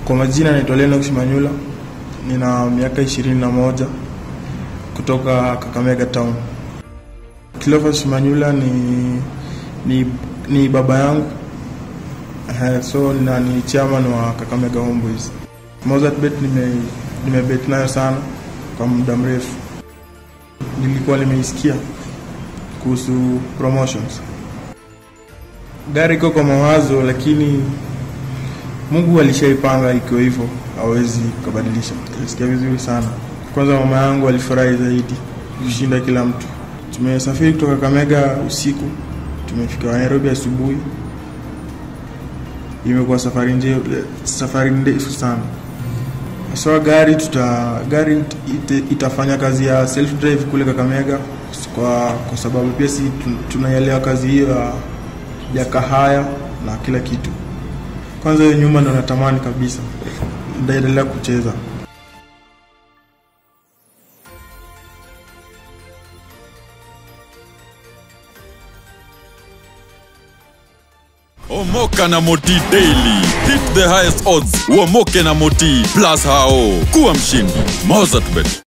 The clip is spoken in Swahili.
Kwa majina naitwa Lennox Manyula, nina miaka ishirini na moja kutoka Kakamega Town. Cleophas Manyula ni, ni, ni baba yangu uh, so na ni chairman wa Kakamega Homeboys. Mozart Bet nime, nimebet nayo sana kwa muda mrefu, nilikuwa nimeisikia kuhusu promotions. Gari iko kwa mawazo, lakini Mungu alishaipanga ikiwa hivyo, hawezi kubadilisha. Nilisikia vizuri sana. Kwanza mama yangu alifurahi zaidi kushinda kila mtu. Tumesafiri kutoka Kamega usiku, tumefika Nairobi asubuhi. Imekuwa safari nje, safari ndefu sana. So gari tuta gari it, itafanya kazi ya self drive kule Kakamega kwa, kwa sababu pia si tunaielewa kazi hiyo ya, ya kahaya na kila kitu. Kwanza hiyo nyuma ndo natamani kabisa, ndaendelea kucheza. Omoka na Moti Daily. Hit the highest odds. Uomoke na Moti plus hao. Kuwa mshindi. Mozart Bet.